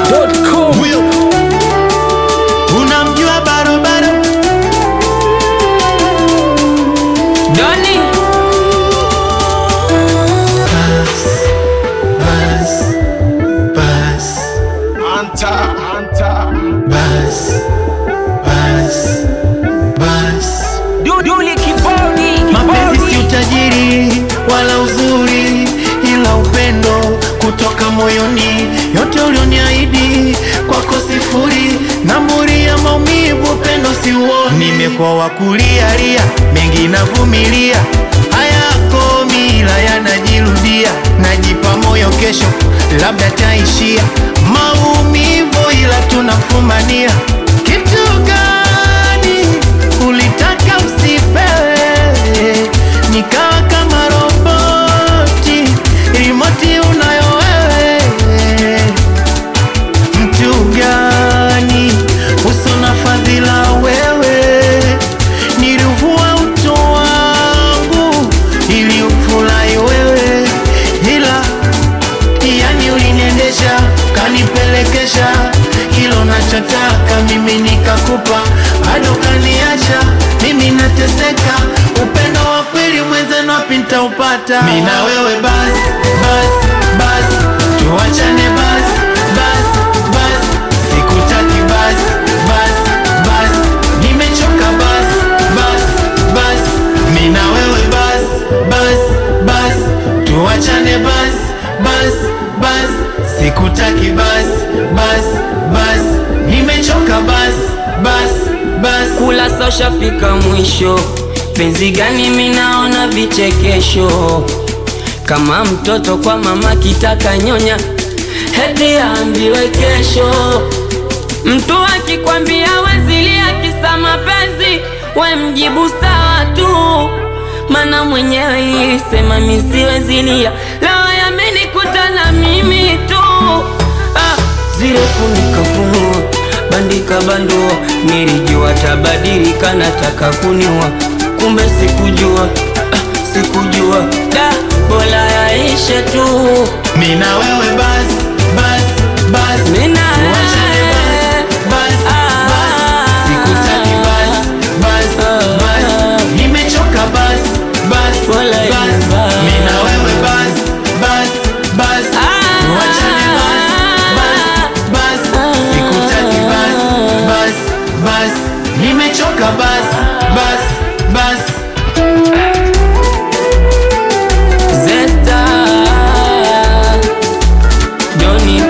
Dachimsafi.com huyo unamjua barobaro Doni bas bas Anta, anta. bas bas bas Duduli kibodi mapenzi si kibodi. utajiri wala uzuri ila upendo kutoka moyoni yote ulioniahidi kwako sifuri namburi ya maumivu upendo si uoni nimekuwa wakulialia mengi navumilia hayako mila yanajirudia najipa moyo kesho labda taishia maumivu ila tunafumania kitu gani ulitaka usipewe nikawa kama roboti rimoti unayo wewe mtu gani uso na fadhila wewe nilivua uto wangu ili ufurahi wewe ila yani uliniendesha kanipelekesha kilo nachotaka mimi nikakupa bado kaniacha mimi nateseka upendo wa kweli mwenzenu wapi nitaupata mi na wewe bas bas bas tuachane bas bas bas sikutaki bas bas bas nimechoka bas bas bas mi na wewe bas bas bas tuachane bas bas bas sikutaki bas bas bas nimechoka bas bas bas Kula sosha fika mwisho, penzi gani minaona vichekesho, kama mtoto kwa mama kitaka nyonya, heti aambiwe kesho. Mtu akikwambia wezilia kisa mapenzi, we mjibu sawa tu, mana mwenyewe nilisema misiwezilia, leo yamenikuta na mimi tu ah, zile funika funua bandika bandua, nilijua tabadilika, nataka kuniua, kumbe sikujua ah, sikujua da, bora yaishe tu mi na wewe bas bas bas Mina tuachane bas bas bas sikutaki bas bas bas nimechoka bas bas Wala bas bas. mi na wewe bas bas bas tuachane bas bas bas sikutaki bas bas bas nimechoka bas bas bas Zesta Doni